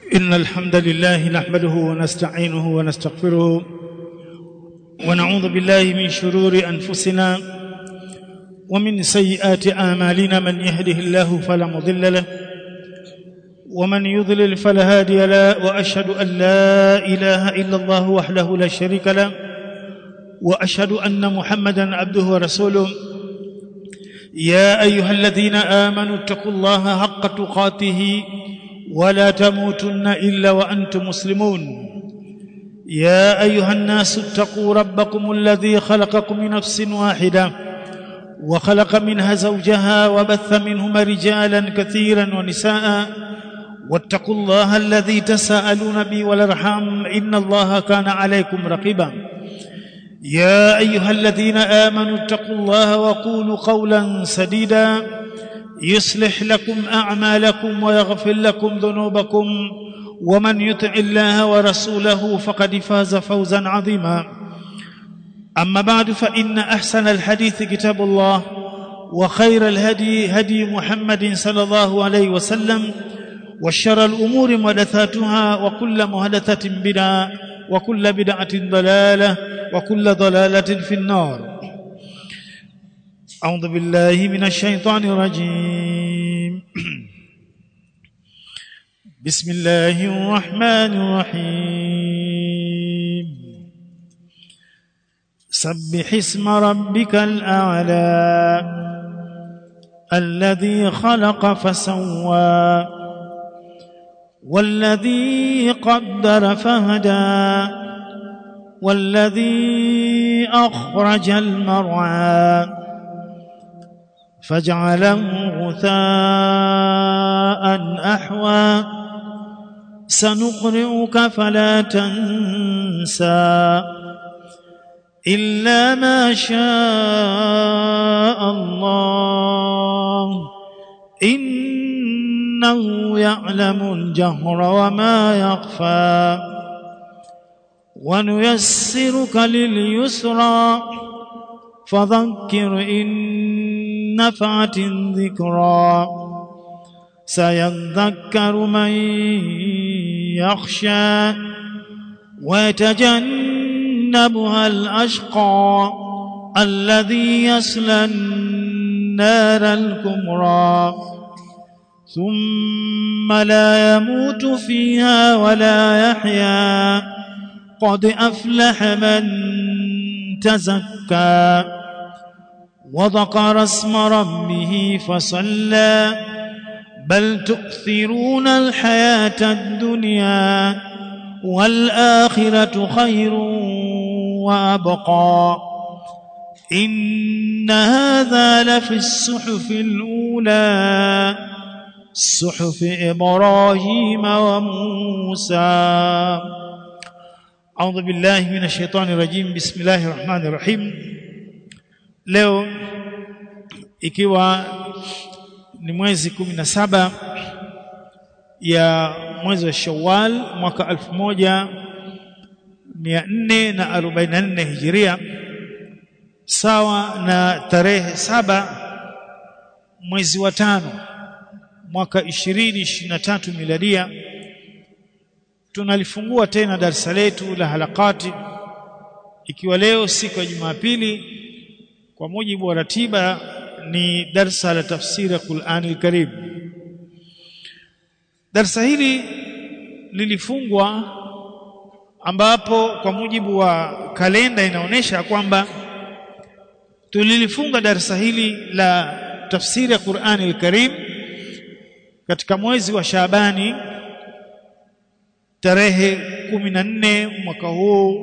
إن الحمد لله نحمده ونستعينه ونستغفره ونعوذ بالله من شرور أنفسنا ومن سيئات أعمالنا من يهده الله فلا مضل له ومن يضلل فلا هادي له وأشهد أن لا إله إلا الله وحده لا شريك له وأشهد أن محمدا عبده ورسوله يا أيها الذين آمنوا اتقوا الله حق تقاته ولا تموتن الا وانتم مسلمون يا ايها الناس اتقوا ربكم الذي خلقكم من نفس واحده وخلق منها زوجها وبث منهما رجالا كثيرا ونساء واتقوا الله الذي تساءلون به والارحام ان الله كان عليكم رقيبا يا ايها الذين امنوا اتقوا الله وقولوا قولا سديدا يصلح لكم اعمالكم ويغفر لكم ذنوبكم ومن يطع الله ورسوله فقد فاز فوزا عظيما اما بعد فان احسن الحديث كتاب الله وخير الهدي هدي محمد صلى الله عليه وسلم وشر الامور محدثاتها وكل محدثه بدعه وكل بدعه ضلاله وكل ضلاله في النار أعوذ بالله من الشيطان الرجيم بسم الله الرحمن الرحيم سبح اسم ربك الأعلى الذي خلق فسوى والذي قدر فهدى والذي أخرج المرعى فاجعله غثاء احوى سنقرئك فلا تنسى الا ما شاء الله انه يعلم الجهر وما يخفى ونيسرك لليسرى فذكر ان نفعت الذكرى سيذكر من يخشى ويتجنبها الاشقى الذي يصلى النار الكبرى ثم لا يموت فيها ولا يحيا قد افلح من تزكى وذكر اسم ربه فصلى بل تؤثرون الحياة الدنيا والآخرة خير وأبقى إن هذا لفي الصحف الأولى صحف إبراهيم وموسى أعوذ بالله من الشيطان الرجيم بسم الله الرحمن الرحيم leo ikiwa ni mwezi kumi na saba ya mwezi wa Shawwal mwaka elfu moja mia nne na arobaini na nne hijiria sawa na tarehe saba mwezi wa tano mwaka ishirini ishirini na tatu miladia tunalifungua tena darasa letu la halakati ikiwa leo siku ya Jumapili kwa mujibu wa ratiba ni darsa la tafsiri ya Qur'an al-Karim darsa hili lilifungwa ambapo kwa mujibu wa kalenda inaonyesha kwamba tulilifunga darsa hili la tafsiri ya Qur'an al-Karim katika mwezi wa Shaabani tarehe 14 mwaka huu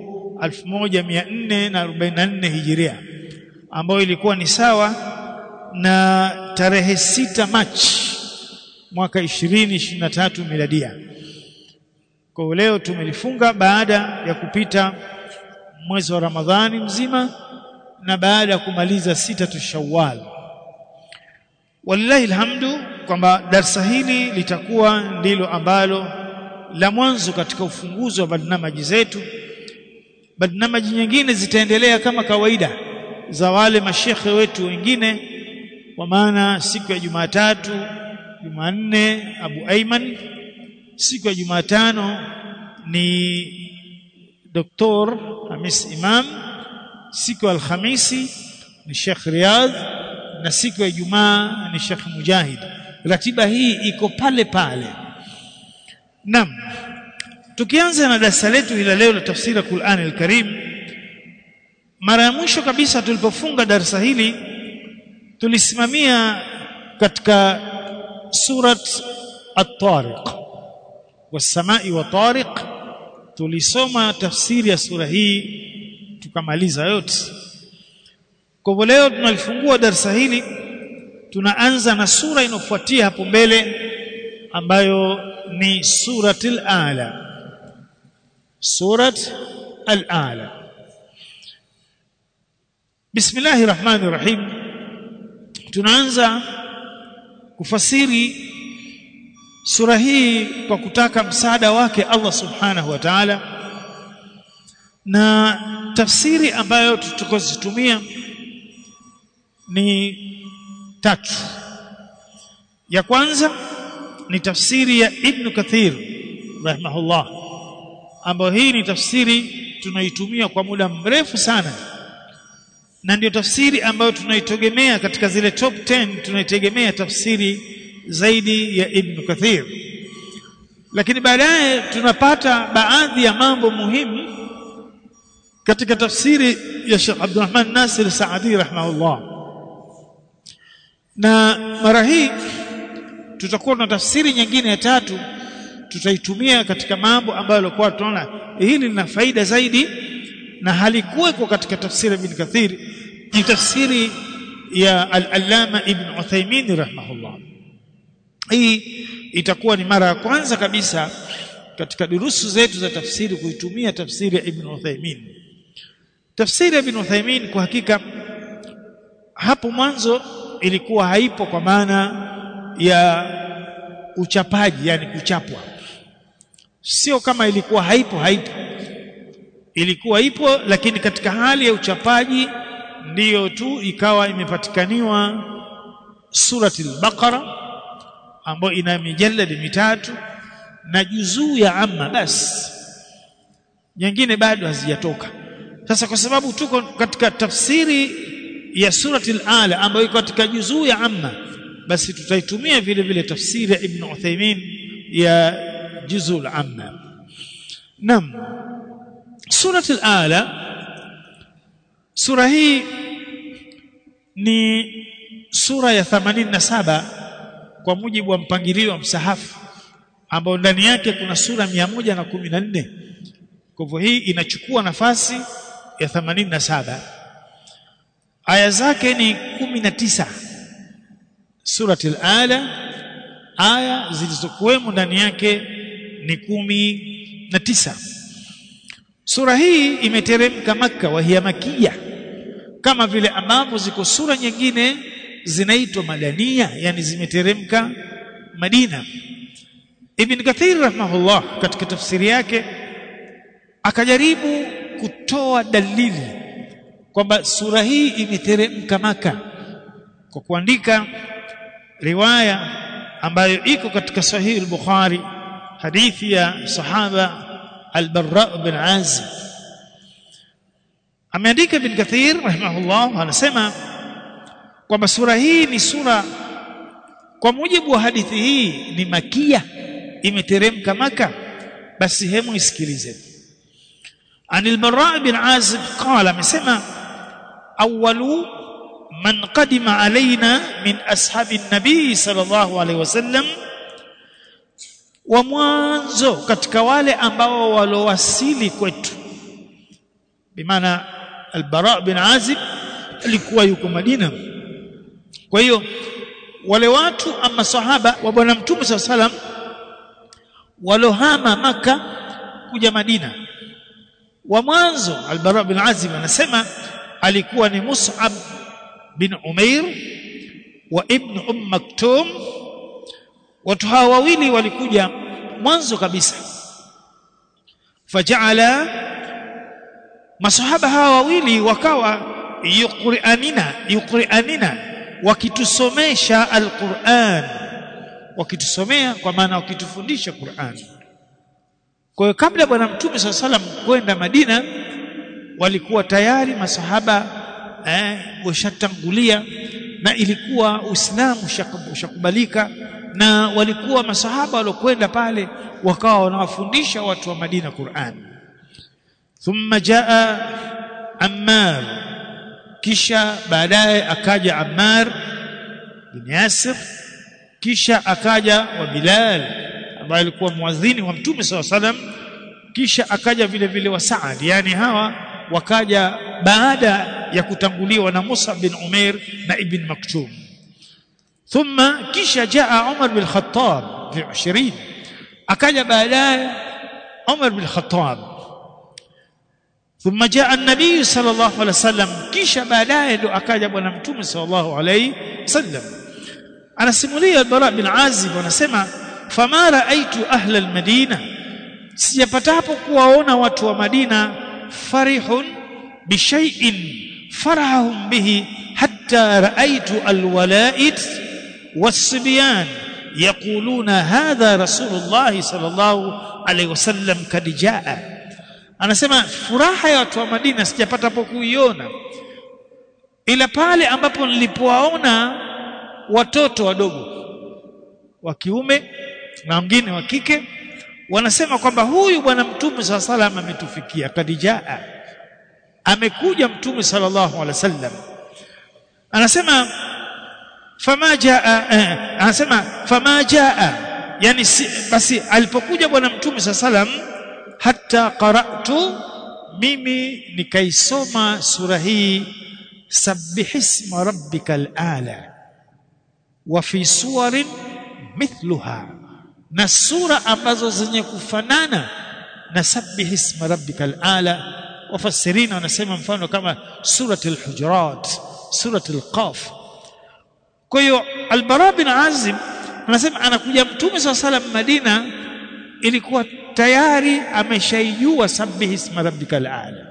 1444 Hijiria ambayo ilikuwa ni sawa na tarehe sita Machi mwaka 2023 miladia. Kwa leo tumelifunga baada ya kupita mwezi wa Ramadhani mzima na baada ya kumaliza sita tu Shawwal. Wallahi alhamdu kwamba darsa hili litakuwa ndilo ambalo la mwanzo katika ufunguzi wa barnamaji zetu. Barnamaji nyingine zitaendelea kama kawaida za wale mashekhe wetu wengine kwa maana siku ya Jumatatu Jumanne Abu Aiman siku ya Jumatano ni Dr. Hamis Imam siku ya Alhamisi ni Sheikh Riyadh na siku ya Ijumaa ni Sheikh Mujahid ratiba hii iko pale pale Naam tukianza na darasa letu ila leo la tafsiri ya Qur'an al-Karim mara ya mwisho kabisa tulipofunga darasa hili tulisimamia katika surat at-Tariq was-samai wa tariq tulisoma tafsiri ya sura hii tukamaliza yote kwa hivyo leo tunalifungua darasa hili tunaanza na sura inofuatia hapo mbele ambayo ni suratul ala surat al-ala bismillahir rahmanir rahim tunaanza kufasiri sura hii kwa kutaka msaada wake Allah subhanahu wa ta'ala na tafsiri ambayo tutakozitumia ni tatu ya kwanza ni tafsiri ya Ibn Kathir rahimahullah ambayo hii ni tafsiri tunaitumia kwa muda mrefu sana na ndio tafsiri ambayo tunaitegemea katika zile top 10 tunaitegemea tafsiri zaidi ya Ibn Kathir lakini baadaye tunapata baadhi ya mambo muhimu katika tafsiri ya Sheikh Abdulrahman Nasir Saadi rahimahullah na mara hii tutakuwa na tafsiri nyingine ya tatu tutaitumia katika mambo ambayo alikuwa tunaona hili lina faida zaidi na halikuweko katika tafsiri ya Ibn Kathir ni tafsiri ya al-Allama Ibn Uthaymeen rahimahullah hii itakuwa ni mara ya kwanza kabisa katika durusu zetu za tafsiri kuitumia tafsiri ya Ibn Uthaymeen tafsiri ya Ibn Uthaymeen kwa hakika hapo mwanzo ilikuwa haipo kwa maana ya uchapaji yani kuchapwa sio kama ilikuwa haipo haipo ilikuwa ipo lakini katika hali ya uchapaji ndiyo tu ikawa imepatikaniwa surati al-Baqara ambayo ina mijalladi mitatu na juzuu ya amma basi nyingine bado hazijatoka sasa kwa sababu tuko katika tafsiri ya surati al-Ala ambayo iko katika juzuu ya amma basi tutaitumia vile vile tafsiri ya Ibn Uthaymeen ya juzuu al-amma nam surati al-Ala sura hii ni sura ya 87 kwa mujibu wa mpangilio wa msahafu ambao ndani yake kuna sura 114 kwa hivyo hii inachukua nafasi ya 87 aya zake ni 19 surati al-ala aya zilizokuwemo ndani yake ni kumi na tisa sura hii imeteremka maka wa hiya makia kama vile ambavyo ziko sura nyingine zinaitwa madania yani zimeteremka Madina Ibn Kathir rahimahullah katika tafsiri yake akajaribu kutoa dalili kwamba sura hii imeteremka maka kwa kuandika riwaya ambayo iko katika sahihi al-Bukhari hadithi ya sahaba al-Barra bin Azib ameandika Ibn Kathir rahimahullah anasema kwamba sura hii ni sura kwa mujibu wa hadithi hii ni makia imeteremka maka basi hemu isikilize anil Barra bin Azib qala amesema awwalu man qadima alaina min ashabi nabii sallallahu alaihi wasallam wa mwanzo katika wale ambao walowasili kwetu bimaana al-Bara bin Azib alikuwa yuko Madina kwa hiyo wale watu ama sahaba wa bwana mtume sallam walohama maka kuja Madina wa mwanzo al-Bara bin Azib anasema alikuwa ni Mus'ab bin Umair wa ibn Umm Maktum watu hawa wawili walikuja mwanzo kabisa faja'ala masahaba hawa wawili wakawa yuqri'anina yuqri'anina wakitusomesha alquran wakitusomea kwa maana wakitufundisha Qur'an kwa hiyo kabla bwana mtume swalla salam kwenda Madina walikuwa tayari masahaba eh, washatangulia na ilikuwa Uislamu ushakubalika na walikuwa masahaba waliokwenda pale wakawa wanawafundisha watu wa Madina Qur'an thumma jaa Ammar kisha baadaye akaja Ammar bin Yasir kisha akaja wa Bilal ambaye alikuwa muadhini wa Mtume SAW salam kisha akaja vile vile wa Saad yani hawa wakaja baada ya kutanguliwa na Musa bin Umair na Ibn Maktum thumma kisha jaa Umar bin Khattab fi 20 akaja baadaye Umar bin Khattab ثم جاء النبي صلى الله عليه وسلم kisha baadaye ndo akaja bwana mtume sallallahu alayhi wasallam anasimulia al-Bara bin Azib anasema fama raaitu ahla al-Madina sijapatapo kuwaona watu wa Madina farihun bishai'in farahum bihi hatta raaitu al-wala'id was-sibyan yaquluna hadha rasulullah sallallahu alayhi wasallam kad jaa anasema furaha ya watu wa Madina sijapata hapo kuiona ila pale ambapo nilipowaona watoto wadogo wa kiume na wengine wa kike wanasema kwamba huyu bwana mtume sala salam ametufikia kadijaa amekuja mtume sallallahu alaihi wasallam anasema fama jaa eh, anasema fama jaa yani si, basi alipokuja bwana mtume sala salam hata qara'tu mimi nikaisoma sura hii sabbihisma rabbikal ala wa fi suwarin mithluha na sura ambazo zenye kufanana na sabbihisma rabbikal ala wafasirina wanasema mfano kama suratul hujurat suratul qaf kwa hiyo albara bin azim anasema anakuja mtume swalla salam madina ilikuwa tayari ameshaijua sabbihisma rabbikal ala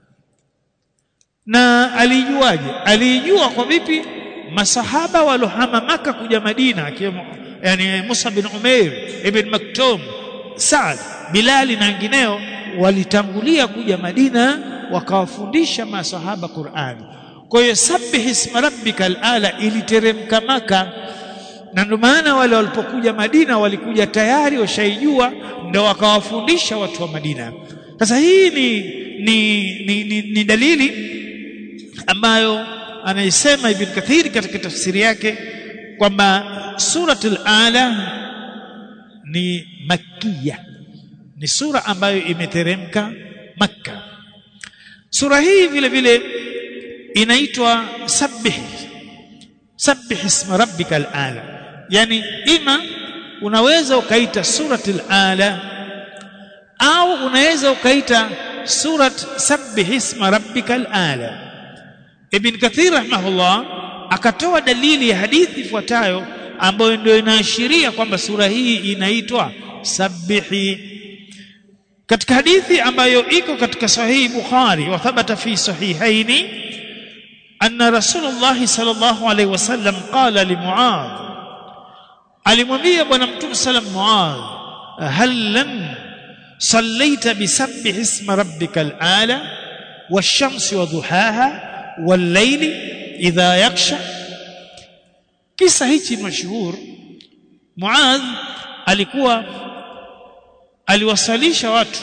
na alijuaje alijua kwa vipi masahaba walohama maka kuja Madina akiwemo yani Musa bin Umair ibn Maktum Saad Bilali na wengineo walitangulia kuja Madina wakawafundisha masahaba Qur'ani kwa hiyo sabbih isma rabbikal ala iliteremka maka na ndio maana wale walipokuja Madina walikuja tayari washaijua ndio wakawafundisha watu wa Madina sasa hii ni ni, ni, ni, ni dalili ambayo anaisema Ibn Kathir katika tafsiri yake kwamba suratul ala ni makia ni sura ambayo imeteremka Makka sura hii vile vile inaitwa sabbih sabbih isma rabbikal ala yani ima unaweza ukaita suratul ala au unaweza ukaita surat sabbih isma rabbikal ala Ibn Kathir rahimahullah akatoa dalili ya hadithi ifuatayo ambayo ndio inaashiria kwamba sura hii inaitwa sabbihi katika hadithi ambayo iko katika sahihi Bukhari wa thabata fi sahihaini anna Rasulullah sallallahu alaihi wasallam qala li Muadh alimwambia bwana mtume sallam Muadh hal lan sallaita bisabbih isma rabbikal ala wash-shamsi wa duhaha wal-layli idha yaksha kisa hichi mashuhur Muadh alikuwa aliwasalisha watu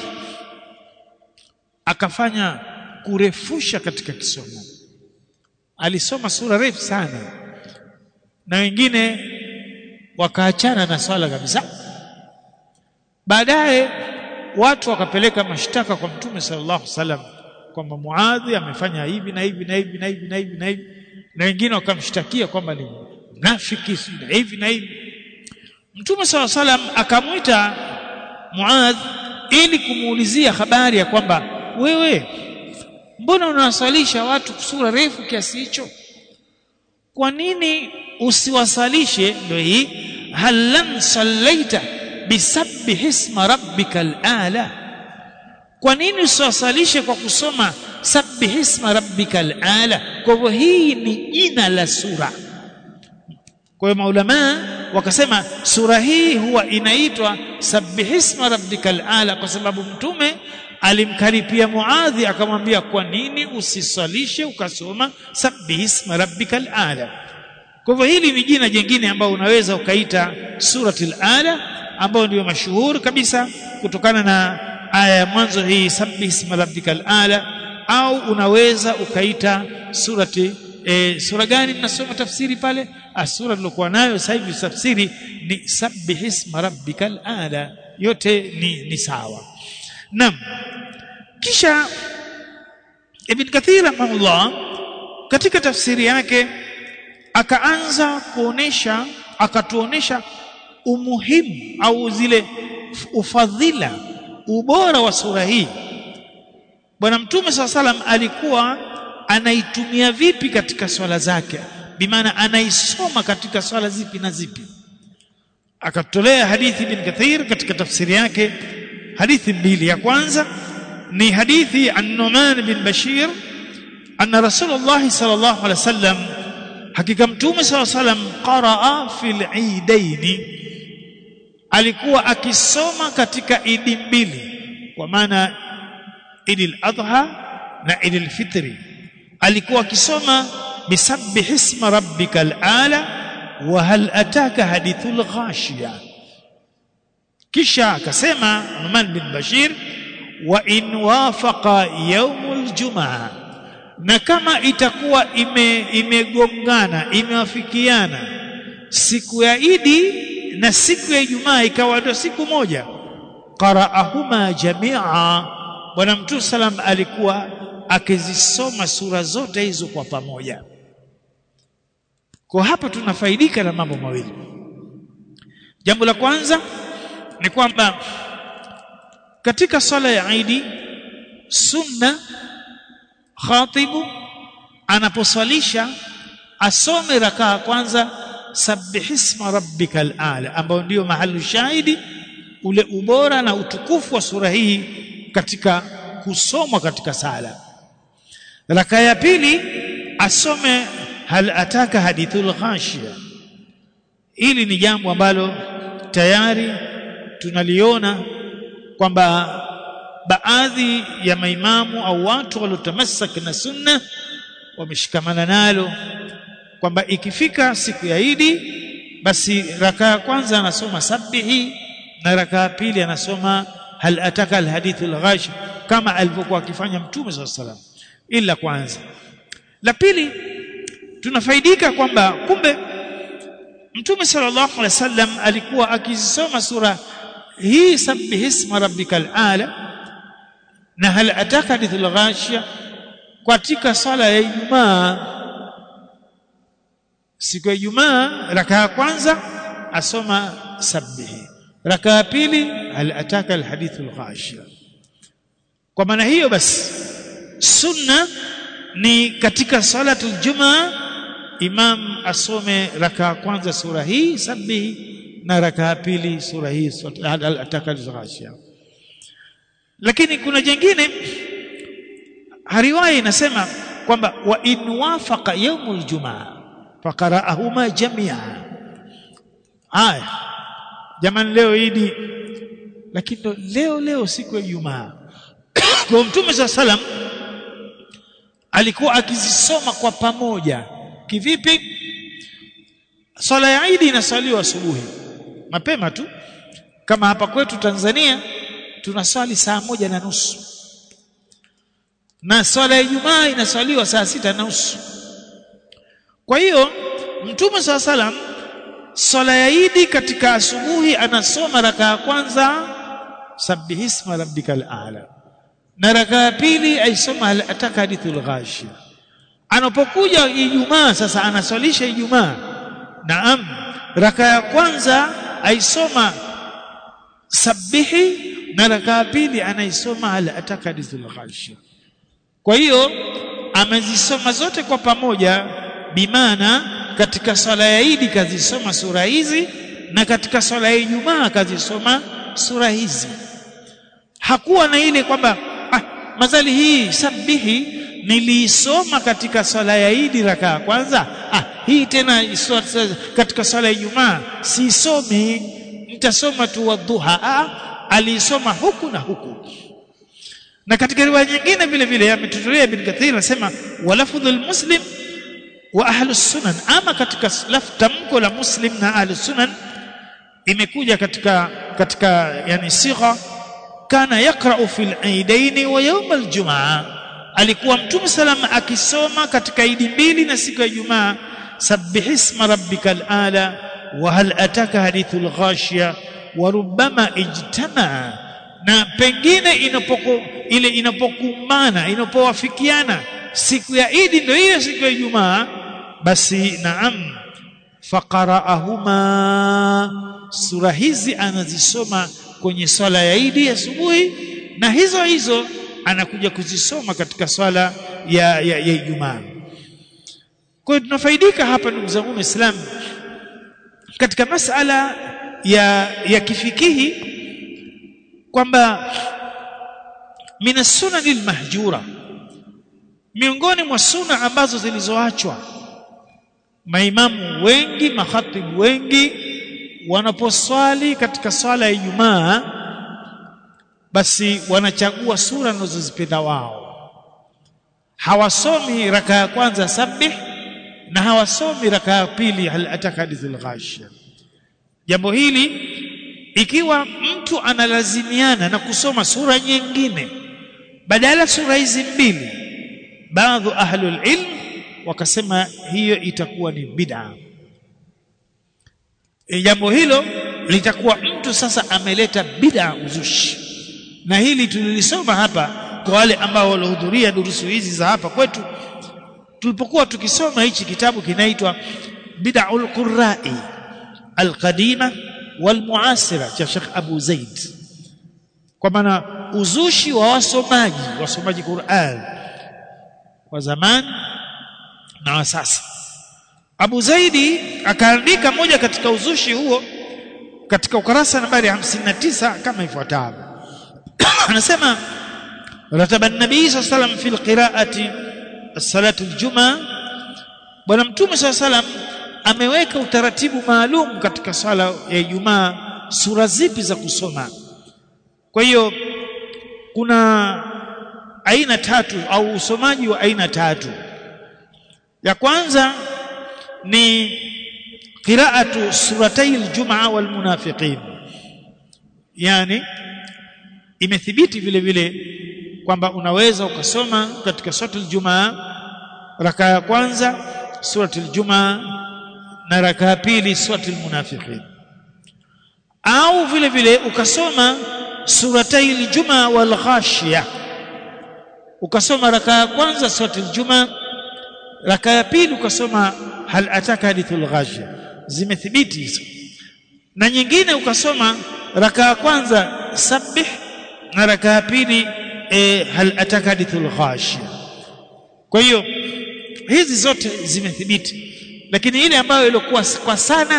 akafanya kurefusha katika kisomo alisoma sura refu sana na wengine wakaachana na swala kabisa baadaye watu wakapeleka mashtaka kwa mtume sallallahu alaihi wasallam kwamba Muadhi amefanya hivi na hivi na hivi na hivi na hivi na hivi na wengine wakamshtakia kwamba ni mnafiki na hivi na hivi Mtume SAW salam akamwita Muadh ili kumuulizia habari ya kwamba wewe mbona unawasalisha watu sura refu kiasi hicho kwa nini usiwasalishe ndio hii halan sallaita bisabbih isma rabbikal ala kwa nini usiwasalishe kwa kusoma sabbih isma rabbikal ala kwa hivyo hii ni jina la sura kwa hiyo maulama wakasema sura hii huwa inaitwa sabbihisma rabbikal ala kwa sababu mtume alimkaripia Muadhi akamwambia kwa nini usisalishe ukasoma sabbihisma rabbikal ala kwa hivyo hili ni jina jingine ambao unaweza ukaita suratul ala ambayo ndio mashuhuri kabisa kutokana na aya ya mwanzo hii sabbihisma rabbikal ala au unaweza ukaita surati e, sura gani mnasoma tafsiri pale ah, sura nilokuwa nayo sasa hivi tafsiri ni sabbihisma rabbikal ala yote ni, ni sawa naam kisha ibn kathir rahimahullah katika tafsiri yake akaanza kuonesha akatuonesha umuhimu au zile ufadhila ubora wa sura hii bwana mtume saa salam alikuwa anaitumia vipi katika swala zake bimaana anaisoma katika swala zipi na zipi akatolea hadithi bin kathir katika tafsiri yake hadithi mbili ya kwanza ni hadithi an Numan bin Bashir anna Rasulullah sallallahu alaihi wasallam hakika mtume sallallahu alaihi wasallam qaraa fil eidaini alikuwa akisoma katika idi mbili kwa maana idil adha na idil fitri alikuwa akisoma bisabbih isma rabbikal ala wa hal ataka hadithul ghashiya kisha akasema Numan bin Bashir wa in wafaqa yaumul jumaa na kama itakuwa ime imegongana imewafikiana siku ya Idi na siku ya Ijumaa ikawa ndio siku moja qaraahuma jamia bwana mtume salam alikuwa akizisoma sura zote hizo kwa pamoja kwa hapa tunafaidika na mambo mawili jambo la kwanza ni kwamba katika swala ya Idi sunna khatibu anaposwalisha asome rakaa kwanza sabbihisma rabbikal ala ambao ndio mahali shahidi ule ubora na utukufu wa sura hii katika kusomwa katika sala rakaa ya pili asome hal ataka hadithul ghashiya hili ni jambo ambalo tayari tunaliona kwamba baadhi ya maimamu au watu waliotamassak na sunna wameshikamana nalo kwamba ikifika siku ya Idi basi rakaa ya kwanza anasoma sabihi na rakaa ya pili anasoma hal ataka alhadithul ghash kama alivyokuwa akifanya mtume swalla salam ila kwanza la pili tunafaidika kwamba kumbe mtume sallallahu alaihi wasallam alikuwa akisoma sura hii sabbihisma rabbikal ala na hal ataka hadithul ghashia katika sala ya Ijumaa siku ya Ijumaa raka ya kwanza asoma sabbihi raka ya pili hal ataka alhadithul ghashia kwa maana hiyo basi sunna ni katika salatul jumaa imam asome raka ya kwanza sura hii sabbihi na raka ya pili sura hii hal ataka alghashia lakini kuna jingine riwaya inasema kwamba wa in wafaqa yaumul jumaa faqara'ahuma jamia haya jamani leo idi lakini leo leo siku ya Ijumaa kwa mtume sa salam alikuwa akizisoma kwa pamoja kivipi swala ya idi inaswaliwa asubuhi mapema tu kama hapa kwetu Tanzania tunaswali saa moja na nusu na swala ya Ijumaa inaswaliwa saa sita na nusu kwa hiyo mtume saa salam swala ya Idi katika asubuhi anasoma raka ya kwanza sabbihisma rabbikal a'la na raka ya pili aisoma hal ataka hadithul ghashia anapokuja Ijumaa sasa anaswalisha Ijumaa naam raka ya kwanza aisoma sabihi na raka ya pili anaisoma hal ataka hadithul ghashia kwa hiyo amezisoma zote kwa pamoja bimana katika swala ya Idi kazisoma sura hizi na katika swala ya Ijumaa kazisoma sura hizi hakuwa na ile kwamba ah, mazali hii sabihi niliisoma katika swala ya Idi raka ya kwanza ah, hii tena katika swala ya Ijumaa sisomi nitasoma tu wadhuha ah aliisoma huku na huku na katika riwaya nyingine vile vile ametutolea Ibn Kathir anasema walafdhul muslim wa ahlus sunan ama katika laf tamko la muslim na ahlus sunan imekuja katika katika yani sigha kana yaqra'u fil aidaini wa yawm aljumaa alikuwa mtume salama akisoma katika idi mbili na siku ya Ijumaa sabbih isma rabbikal ala wa hal ataka hadithul ghashiya wa rubbama ijtamaa na pengine inapoku ile inapokumbana inapowafikiana siku ya idi ndio hiyo siku ya Ijumaa basi naam faqara'ahuma sura hizi anazisoma kwenye swala ya idi asubuhi na hizo hizo anakuja kuzisoma katika swala ya ya, ya Ijumaa kwa hiyo tunafaidika hapa ndugu zangu Waislamu katika masala ya ya kifikihi kwamba min sunani almahjura miongoni mwa suna ambazo zilizoachwa maimamu wengi makhatibu wengi wanaposwali katika swala ya Ijumaa basi wanachagua sura wanazozipenda wao hawasomi raka ya kwanza sabih na hawasomi raka ya pili hal ataka hadithul ghashia jambo hili ikiwa mtu analazimiana na kusoma sura nyingine badala sura hizi mbili baadhi ahlul ilm wakasema hiyo itakuwa ni bid'a e, jambo hilo litakuwa mtu sasa ameleta bid'a uzushi na hili tulilisoma hapa kwa wale ambao walihudhuria durusu hizi za hapa kwetu tulipokuwa tukisoma hichi kitabu kinaitwa bid'aul qurra'i alqadima walmuasira cha Sheikh Abu Zaid kwa maana uzushi wa wasomaji wasomaji Qur'an wa zamani na wa sasa Abu Zaidi akaandika moja katika uzushi huo katika ukarasa nambari 59 kama ifuatavyo anasema rataba an-nabii sallallahu alayhi wasallam fi al-qira'ati salatu al-jum'a bwana mtume sallallahu alayhi wasallam ameweka utaratibu maalum katika swala ya Ijumaa sura zipi za kusoma kwa hiyo kuna aina tatu au usomaji wa aina tatu ya kwanza ni qira'atu suratay al-jum'a wal munafiqin yani imethibiti vile vile kwamba unaweza ukasoma katika suratul jumaa raka ya kwanza suratul jumaa na raka ya pili suratul munafiqin au vile vile ukasoma suratay jumaa wal ghashiya ukasoma raka ya kwanza suratul jumaa raka ya pili ukasoma hal ataka hadithul ghashiya zimethibiti hizo na nyingine ukasoma raka ya kwanza sabbih na raka ya pili e, hal ataka hadithul ghashiya kwa hiyo hizi zote zimethibiti lakini ile ambayo ilikuwa kwa sana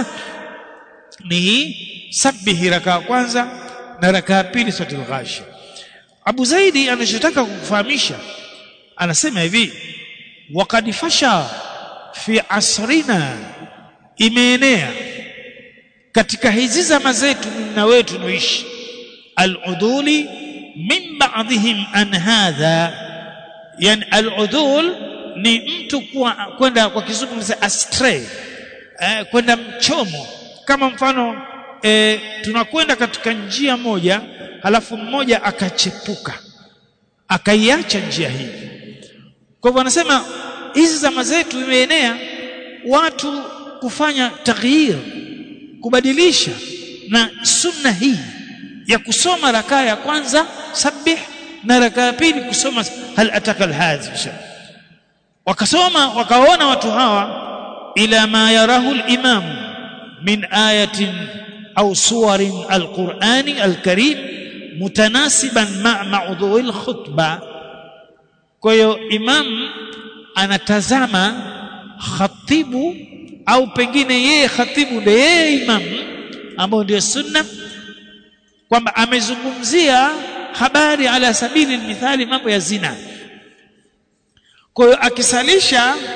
ni sabbih raka ya kwanza na raka ya pili suratul ghashiya Abu Zaidi anachotaka kukufahamisha anasema hivi waqad fasha fi asrina imeenea katika hizi zama zetu na wetu tunoishi al-uduli min ba'dihim an hadha yani al-udul ni mtu kwenda kwa kizungu astray eh, kwenda mchomo kama mfano eh, tunakwenda katika njia moja halafu mmoja akachepuka akaiacha njia hii kwa hivyo anasema hizi zama zetu imeenea watu kufanya taghyir kubadilisha na sunna hii ya kusoma rakaa ya kwanza sabbih na rakaa ya pili kusoma hal ataka alhadhi wakasoma wakaona watu hawa ila ma yarahu al-imam min ayatin au suwarin al-Qur'ani al-Karim mutanasiban ma ma'dhu'i al-khutba kwa hiyo imam anatazama khatibu au pengine yeye khatibu ndiye yeye imam ambao ndio sunna kwamba amezungumzia habari ala sabili mithali mambo ya zina kwa hiyo akisalisha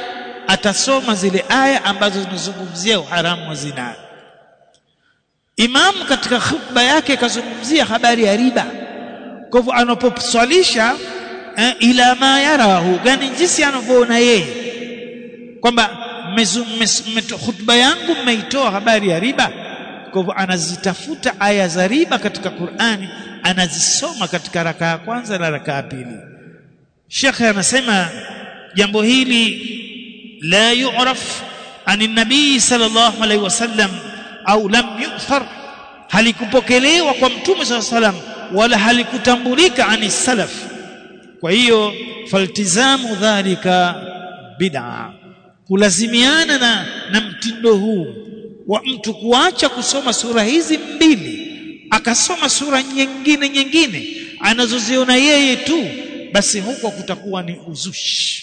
atasoma zile aya ambazo zinazungumzia uharamu wa zinaa Imam katika khutba yake kazungumzia habari ya riba kwa hivyo anaposwalisha eh, ila ma yarahu gani jinsi anavyoona yeye kwamba khutba yangu mmeitoa habari ya riba kwa hivyo anazitafuta aya za riba katika Qur'ani anazisoma katika raka ya kwanza na raka ya pili Sheikh anasema jambo hili la yu'raf ani nabii sallallahu alaihi wasallam au lam yu'thar halikupokelewa kwa mtume sallallahu alaihi wasallam wala halikutambulika ani salaf kwa hiyo faltizamu dhalika bid'a kulazimiana na, na mtindo huu wa mtu kuacha kusoma sura hizi mbili akasoma sura nyingine nyingine anazoziona yeye tu basi huko kutakuwa ni uzushi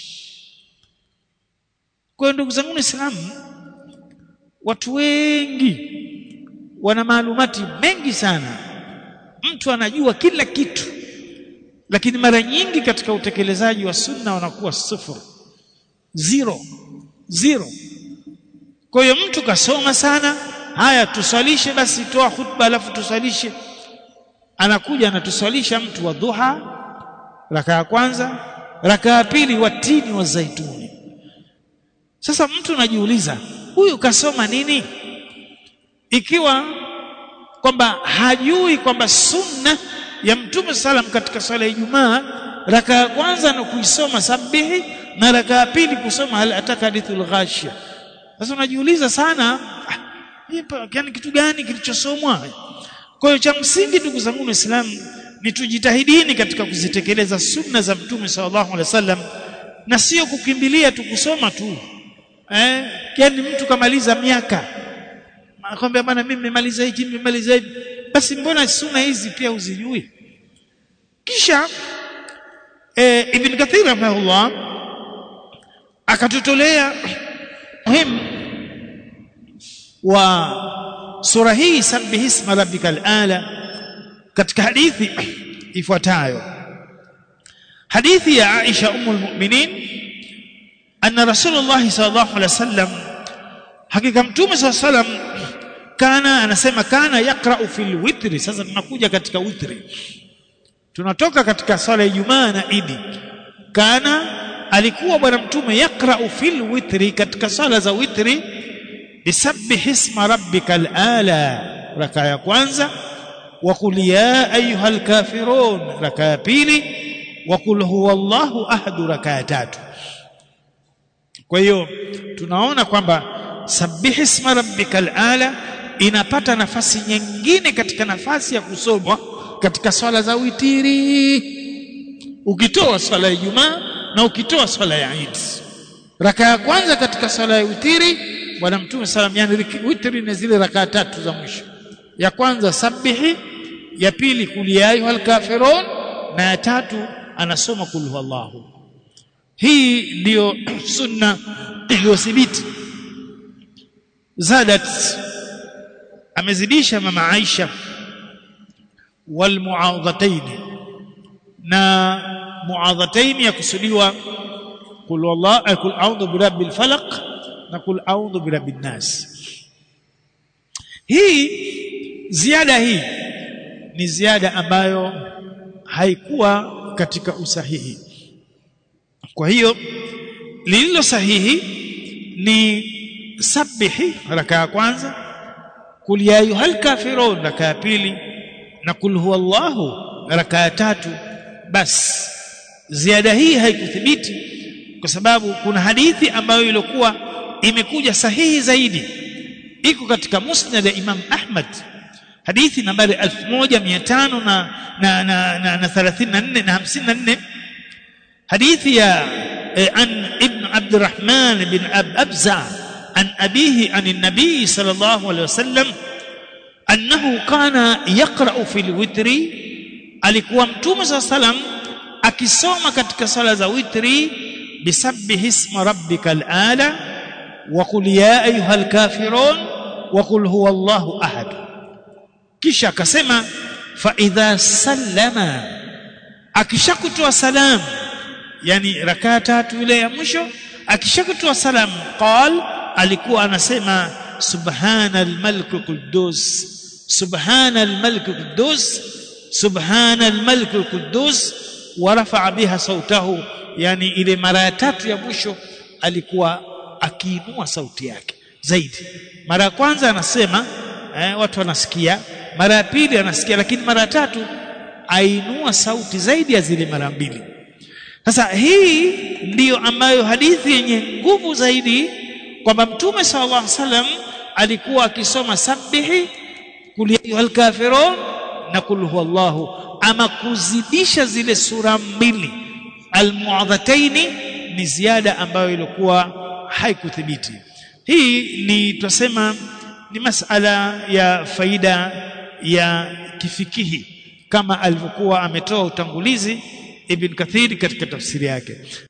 kwa ndugu zangu Waislamu watu wengi wana maalumati mengi sana mtu anajua kila kitu lakini mara nyingi katika utekelezaji wa sunna wanakuwa sifuri zero zero kwa hiyo mtu kasoma sana haya tuswalishe basi toa khutba alafu tuswalishe anakuja anatuswalisha mtu wa dhuha raka ya kwanza raka ya pili watini wa zaituni sasa mtu anajiuliza huyu kasoma nini ikiwa kwamba hajui kwamba sunna ya mtume salam katika swala ya Ijumaa raka ya kwanza na kuisoma sabihi na raka ya pili kusoma hal ataka hadithul ghashia sasa unajiuliza sana ah, yani kitu gani kilichosomwa kwa hiyo cha msingi ndugu zangu waislamu ni tujitahidini katika kuzitekeleza sunna za mtume sallallahu alaihi wasallam na sio kukimbilia tu kusoma tu eh yani mtu kamaliza miaka akwambia bwana mimi nimemaliza hiki nimemaliza hivi basi mbona sunna hizi pia uzijui kisha eh, ibn kathir rahimahullah akatutolea muhimu wa sura hii sabbih isma rabbikal ala katika hadithi ifuatayo hadithi ya Aisha ummul mu'minin anna rasulullah sallallahu alaihi wasallam hakika mtume sallallahu alaihi wasallam kana anasema kana yaqra'u fil witri sasa tunakuja katika witri tunatoka katika swala ya Ijumaa na Idi kana alikuwa bwana mtume yaqra'u fil witri katika swala za witri bisabbih isma rabbikal ala raka ya kwanza wa qul ya ayyuhal kafirun raka ya pili wa qul huwallahu ahad raka ya tatu kwa hiyo tunaona kwamba sabbih isma rabbikal ala inapata nafasi nyingine katika nafasi ya kusomwa katika swala za witiri ukitoa swala ya Ijumaa na ukitoa swala ya Eid raka ya kwanza katika swala ya witiri bwana mtume salam yani witri ni zile raka tatu za mwisho ya kwanza sabihi ya pili kul ya ayyuhal kafirun na ya tatu anasoma kul huwallahu hii ndiyo sunna iliyothibiti zadat amezidisha mama Aisha wal muadhatayn na muadhatayn yakusudiwa kul wallahu kul a'udhu birabbil falaq na kul a'udhu birabbin nas hii ziada hii ni ziada ambayo haikuwa katika usahihi kwa hiyo lililo sahihi ni sabihi raka ya kwanza kul ya ayyuhal kafirun raka ya pili na kul huwallahu raka ya tatu bas ziada hii haikuthibiti kwa sababu kuna hadithi ambayo ilikuwa imekuja sahihi zaidi iko katika musnad ya Imam Ahmad hadithi nambari 1500 na na na, na, na 34 na 54 hadithi ya eh, an ibn Abdurrahman bin Ab Abza an abihi an an-nabi sallallahu alayhi wasallam annahu kana yaqra'u fil witri alikuwa mtume sallam akisoma katika sala za witri bisabbih isma rabbikal ala wa qul ya ayyuhal kafirun wa qul huwallahu ahad kisha akasema fa idha sallama akishakutoa salamu yani rakaa tatu ile ya mwisho akishakutoa salamu qal alikuwa anasema subhana almalik quddus subhana almalik quddus subhana almalik quddus wa rafa'a biha sautahu yani ile mara ya tatu ya mwisho alikuwa akiinua sauti yake zaidi mara ya kwanza anasema eh, watu wanasikia mara ya pili anasikia lakini mara ya tatu ainua sauti zaidi ya zile mara mbili sasa hii ndiyo ambayo hadithi yenye nguvu zaidi kwamba mtume sallallahu alaihi wasallam alikuwa akisoma sabihi kul ya ayyuhal kafirun na kul huwallahu ama kuzidisha zile sura mbili almuadhataini ni ziada ambayo ilikuwa haikuthibiti hii ni twasema ni masala ya faida ya kifikihi kama alivyokuwa ametoa utangulizi ibn kathiri katika tafsiri yake